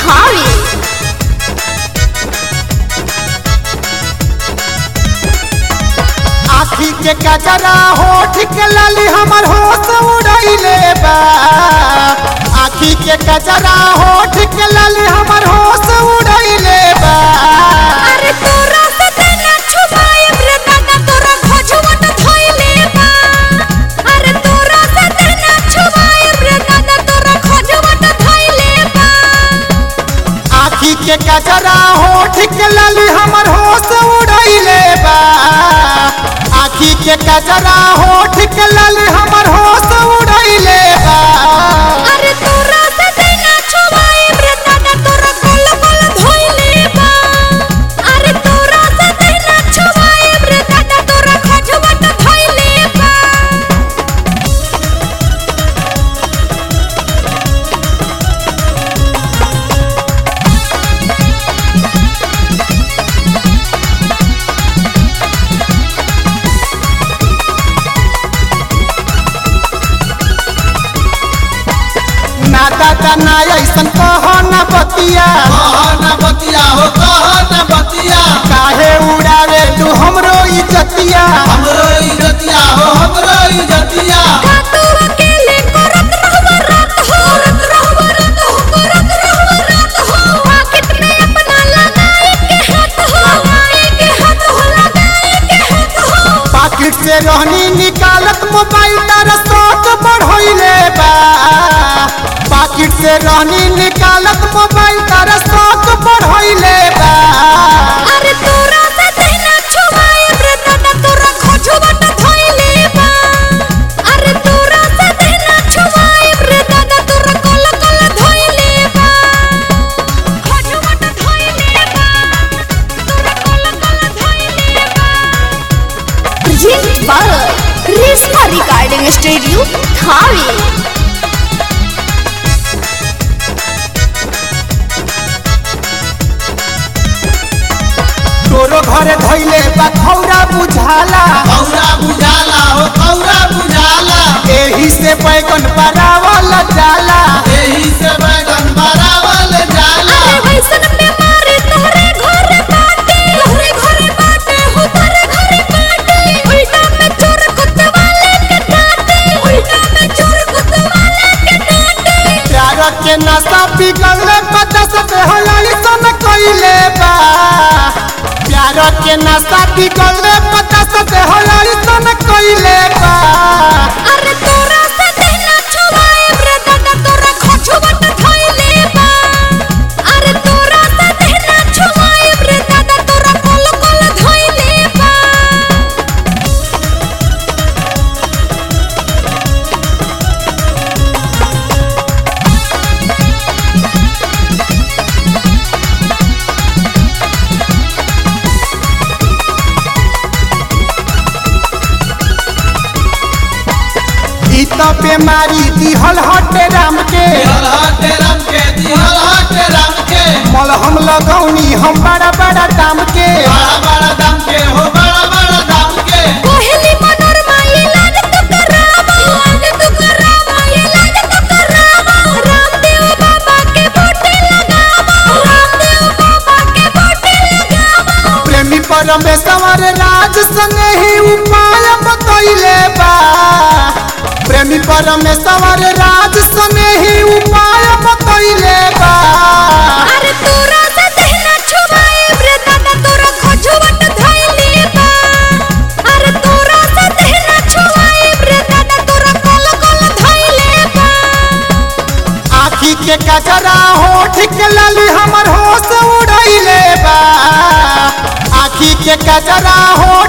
थावे आखी के कजरा होठ के लाली हमर होश उड़ैले बा आखी के कजरा होठ के लाली हमर होश उड़ैले बा अरे तोरा से तेना छुपाए रे दादा तोरा खोजवट धइले बा अरे तोरा से तेना छुपाए रे दादा तोरा खोजवट धइले बा आखी के कजरा होठ के लाली हमर होश उड़ैले बा आखी के कजरा होठ के लाली हमर होश उड़ैले बा अरे तोरा से तेना छुपाए रे दादा तोरा कोल कोल धइले बा अरे तोरा से तेना छुपाए रे दादा तोरा खोजवट धइले बा ना दादा ना ऐसन कह ना बतिया कहना बतिया हो कहना बतिया काहे उड़ावे तू हमरो इज्जतिया हमरो इज्जतिया हो हमरो इज्जतिया का तू अकेले करत रहवा रात हो करत रहवा रात हो करत रहवा रात हो पॉकेट में अपना लगाए के हाथ हो लगाए के हाथ हो लगाए के हाथ हो पाकिट से रहनी निकालत मोबाइल तारा शौक बढ़ोइले बा पाकिट से रहनी निकालत मोबाइल तारा शौक बढ़ोइले बा अरे तोरा से तेना छुपाए रे दादा तोरा खोजवट धइले बा अरे तोरा से तेना छुपाए रे दादा तोरा कोल कोल धइले बा खोजवट धइले बा तोरा कोल कोल धइले बा present by Reshma recording studio Thawe तोरो घरे धइले बा खौरा बुझाला कौरा बुझाला हो कौरा बुझाला एही से बैगन बरावल जाला एही से बैगन बरावल जाला अरे वैसन बीमारी तोहरे घरे बाटे तोहरे घरे बाटे हो तोहरे घरे बाटे उल्टा में चोर कुतवाले के डांटे उल्टा में चोर कुतवाले के डांटे प्यार के नशा पिघलले बदस बेहलाई सन कइले बा प्यार के नशा पिघलले बदस बेहलाई सन कइले बा अरे तोरा से तेना छुपाए रे दादा तोरा खोजवट धइले बा अरे तोरा से तेना छुपाए रे दादा तोरा कोल कोल धइले बा ई तो बीमारी दिहल हटे राम के दिहल हटे राम के दिहल हटे राम के मलहम लगौनी हम बड़ा बड़ा दाम के बड़ा बड़ा दाम के हो बड़ा बड़ा दाम के कोहली मनोरमा इलाज तो करावा इलाज तो करावा इलाज तो करावा रामदेव बाबा के बूटे लगावा रामदेव बाबा के बूटे लगावा प्रेमी परमेश्वर राज संगे ही उपाय बतैले बा प्रेमी परमेश्वर राज संगे ही उपाय बतैले बा अरे तोरा से तेना छुपाए रे दादा तोरा खोजवट धइले बा अरे तोरा से तेना छुपाए रे दादा तोरा कोल कोल धइले बा आखी के कजरा होठ के लाली हमर होश उड़ैले बा आखी के कजरा होठ